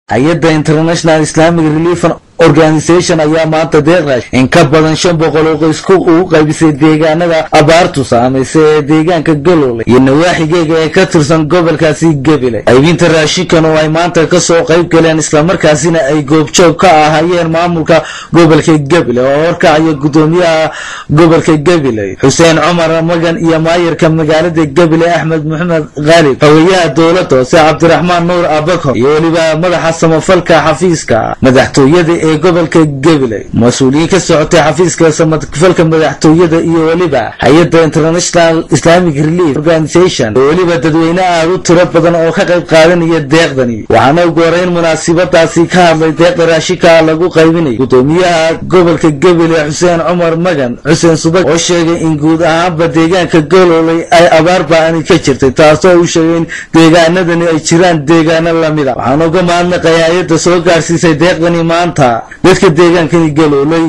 hay-adda international islamic relief organisation ayaa maanta deeqrash in ka badan shan boqol oo qoysku ugu qaybisay deegaanada abaartu saamaysay ee deegaanka galowle iyo nawaaxigeega ee ka tirsan gobolkaasi gebile qaybinta raashinkan oo ay maanta kasoo qayb galeen islamarkaasina ay goobjoog ka ahaayeen maamulka gobolka gebile oo horkacaya gudoomiyaha gobolka gebile xuseen cumar magan iyo maayarka magaalada gebile axmed maxamed khaalib xogeyaha dowladda hoose cabdiraxmaan nuur abakor iyo weliba madaxa samafalka xafiiska madaxtooyada ee gobolka gabiley mas-uuliyiin ka socotay xafiiska samafalka madaxtooyada iyo weliba hay-adda international islamic relief organisation oo weliba dadweyne aad u tiro badan oo ka qayb qaadanaya deeqdani waxaana ugu horeyn munaasabadaasi ka hadlay deeqda raashinka lagu qaybinay gudoomiyaha gobolka gabiley xuseen cumar magan xuseen subag oo sheegay in guud ahaanba deegaanka galooley ay abaar ba-ani ka jirtay taasoo uu sheegay in deegaanadani ay jiraan deegaano lamid a waxaana uga mahadnaqay hay-adda soo gaarsiisay deeqdani maanta dadka deegaankani galoolay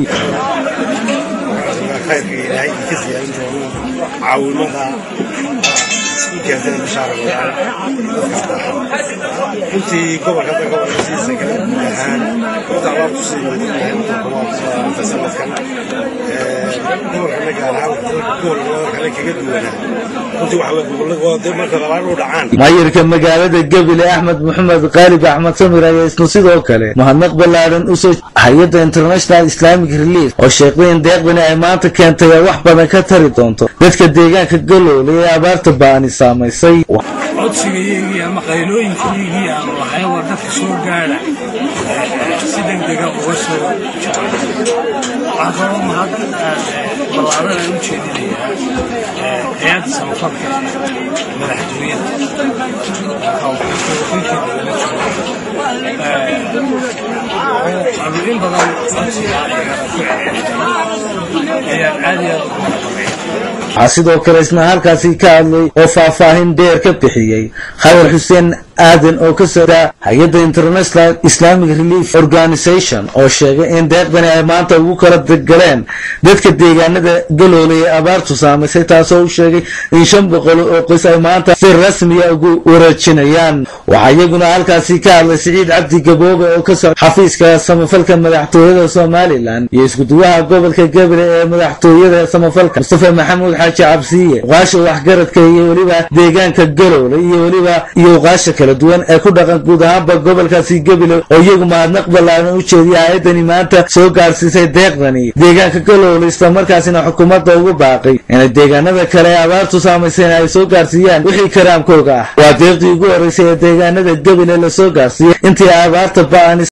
khayrka ilaahay ka siyaarin doono caawimada u keentay bishaara runtii gobolka hadda gobolka siisa kale guud ahaan horta abaar ku sii muudinta sanadkan gobolkana gaar ahaan gobolka kale kaga duwanaa runtii waxa weye gobolladooda marka abaar u dhacaan maayarka magaalada gebile axmed maxamed khaalib axmed samir ayaa isna sidoo kale mahadnaq ballaaran usoo hay-adda international islamic relief oo sheegday in deeqdani ay maanta keentay ay wax badan ka tari doonto dadka deegaanka galoole ee abaarta ba-ani saamaysay codsigayaygii ama qaylooyinkayaygii aanu lahayn war dadka soo gaadha si degdega uga soo waxaan kaloo mahad ballaaran aan u jeedinayaa hay-adda samafalka madaxtooyada aanu in badan codsiga ayagana ku celcelinay ayaan aad iyo aad ugu mahadnaqaya waxaa sidoo kale isna halkaasi ka hadlay oo faahfaahin dheer ka bixiyey khayr xuseen aadan oo ka socda hay-adda international islamic relief organisation oo sheegay in deeqdani ay maanta ugu kala galeen dadka deegaanada galoolay ee abaartu saamaysay taasoo u sheegay in shan boqol oo qoys ay maanta si rasmiya ugu wareejinayaan waxaa iyaguna halkaasi ka hadlay siciid cabdi gaboobe oo ka socda xafiiska samafalka madaxtooyada somalilan iyo iskuduwaha gobolka gebile ee madaxtooyada samafalka mustafa maxamuud xaaji cabsiye uqaasha waxgaradka iyo weliba deegaanka galoole iyo weliba iyo uqaasha kale duwan ee ku dhaqan guud ahaanba gobolkaasi gebile oo iyagu mahadnaq ballaaran u jeediya hay-addani maanta soo gaarsiisay deeqdani deegaanka galoole islamarkaasina xukuumadda ugu baaqay inay deegaanada kale ee abaartu saamayseen ay soo gaarsiiyaan wixii karaamkooga ah waa deeqdii ugu horreysay ee deegaanada gebile lasoo gaarsiiyey intii abaarta ba-an